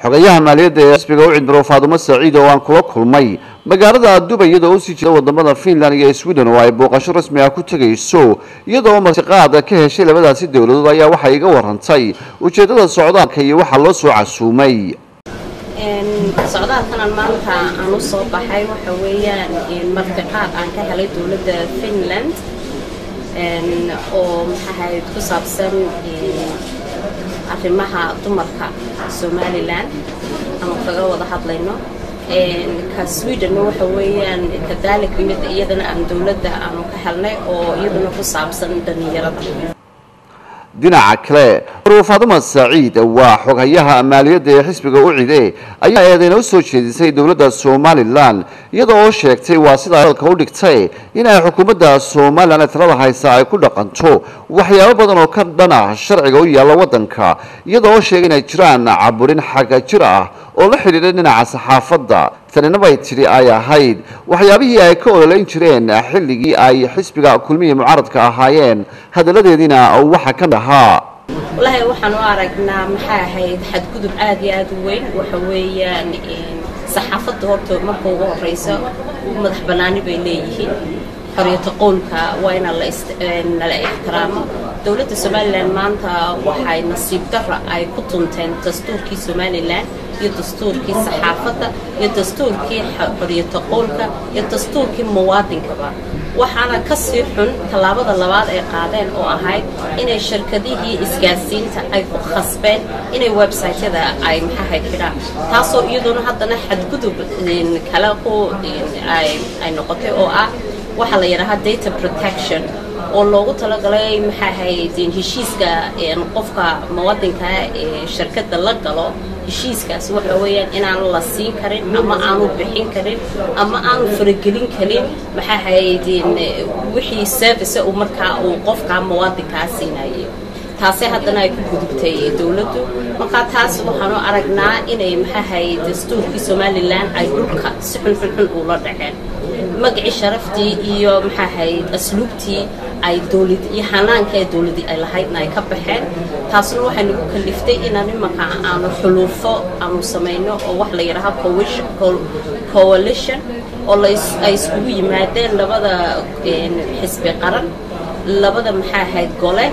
xogayaha maaliyadda ee xisbiga u cidmiro faadumo saciid oo aan kula kulmay magaalada dubay iyadoo usii jeeda wadamada finland iyo sweden oo ay booqasho rasmi ah ku tegayso iyadoo martiqaada ka heshay labadaasi dowladood ayaa waxay iga warantay ujeedada socdaalka iyo waxaa loo soo casuumay socdaalkanan maanta aan u soo baxay waxa weeyaan martiqaad aan ka helay dowladda finland oo maxaahayd ku saabsan arrimaha dumarka somalilan aanu kaga wada hadlayno ka sweden waxa weeyaan kadaalika mid iyadana aan dowladda aanu ka helnay oo iyaduna ku saabsan dhalinyarada dhinaca kale marwa faaduma saciid waa xoghayaha maaliyadda ee xisbiga u cide ayaa eedeyna u soo jeedisay dowladda somalilan iyada oo sheegtay waa sida dalka u dhigtay in ay xukuumadda somalilan ee talada haysa ay ku dhaqanto waxyaabo badan oo ka dhan ah sharciga u yaalla waddanka iyada oo sheegay inay jiraan caburin xagga jir ah oo la xidhiidha dhinaca saxaafadda tanina bay tidhi ay ahayd waxyaabihii ay ka ololeyn jireen xilligii ay xisbiga kulmiya mucaaradka ahaayeen hadalladeediina waxa ka dhahaa wallaahi waxaan u aragnaa maxaa ahayd xadgudub aad iyo aad u weyn waxa weeyaan saxaafadda horta marka ugu horeysa madax bannaani bay leeyihiin xoriyata qowlka waa ina nala ixtiraamo dowladda somalilan maanta waxay nasiib darra ay ku tunteen dastuurkii somalilan iyo dastuurkii saxaafadda iyo dastuurkii xoriyata qowlka iyo dastuurkii muwaadinkaba waxaana ka sii xun tallaabada labaad ay qaadeen oo ahayd inay shirkadihii isgaarsiinta ay ku khasbeen inay websaytyada ay maxahayd xidhaan taasoo iyaduna haddana xadgudub kale ku ay noqotay oo ah waxaa la yidhaahaa data protection oo loogu talagalay maxaahayd heshiiska qofka muwadinka ee shirkadda la galo heshiiskaas waxa weeyaan inaan la siin karin ama aanu bixin karin ama aanu faragelin karin maxaahayd wixii service uu markaa uu qofka muwaadinkaa siinayo taasi haddana ay ku gudubtay dowladdu markaa taas waxaanu aragnaa inay maxaahayd dastuurkii somalilan ay dhulka si xunxunxun uula dhaceen magacii sharaftii iyo maxaahayd asluubtii ay dowlad iyo xanaanka ee dowladdii ay lahaydna ay ka baxeen taasna waxay nagu kaliftay inaan imanka aanu xuluufo aanu samayno oo wax la yidhaaha coalition oo ay iskugu yimaadeen labada xisbi qaran labada maxaa ahayd gole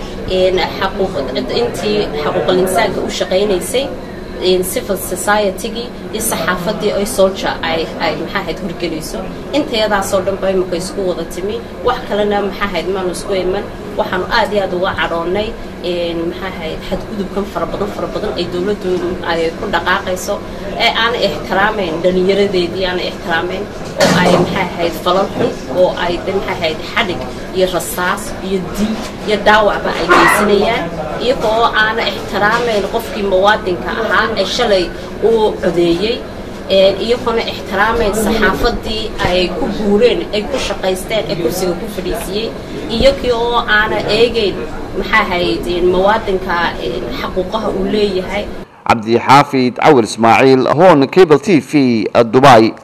intii xaquuqal insaanka u shaqaynaysay civil society-gii iyo saxaafadii ay solja ay ay maxaahayd horgelayso intayadaasoo dhan ba imika isku wada timi wax kalena maxaahayd maanu isku iman waxaanu aad iyo aad uga cadhoonnay maxaahayd xadgudubkan fara badan fara badan ay dowladdu ay ku dhaqaaqayso ee aana ixtiraamayn dhallinyaradeedii aana ixtiraamayn oo ay maxaahayd falal xun oo ay maxaahayd xadhig iyo rasaas iyo dil iyo dhaawacba ay geysanayaan iyaga oo aana ixtiraamayn qofkii muwaadinka ahaa ee shalay uu codeeyey iyagoona ixtiraamayn saxaafadii ay ku guureen ay ku shaqaysteen ee kursiga ku fadhiisiyey iyagii oo aana eegeyn maxaa hayd muwaadinka xaquuqaha uu leeyahay cabdi xaafid cawil ismaaciil hoon cable t v dubai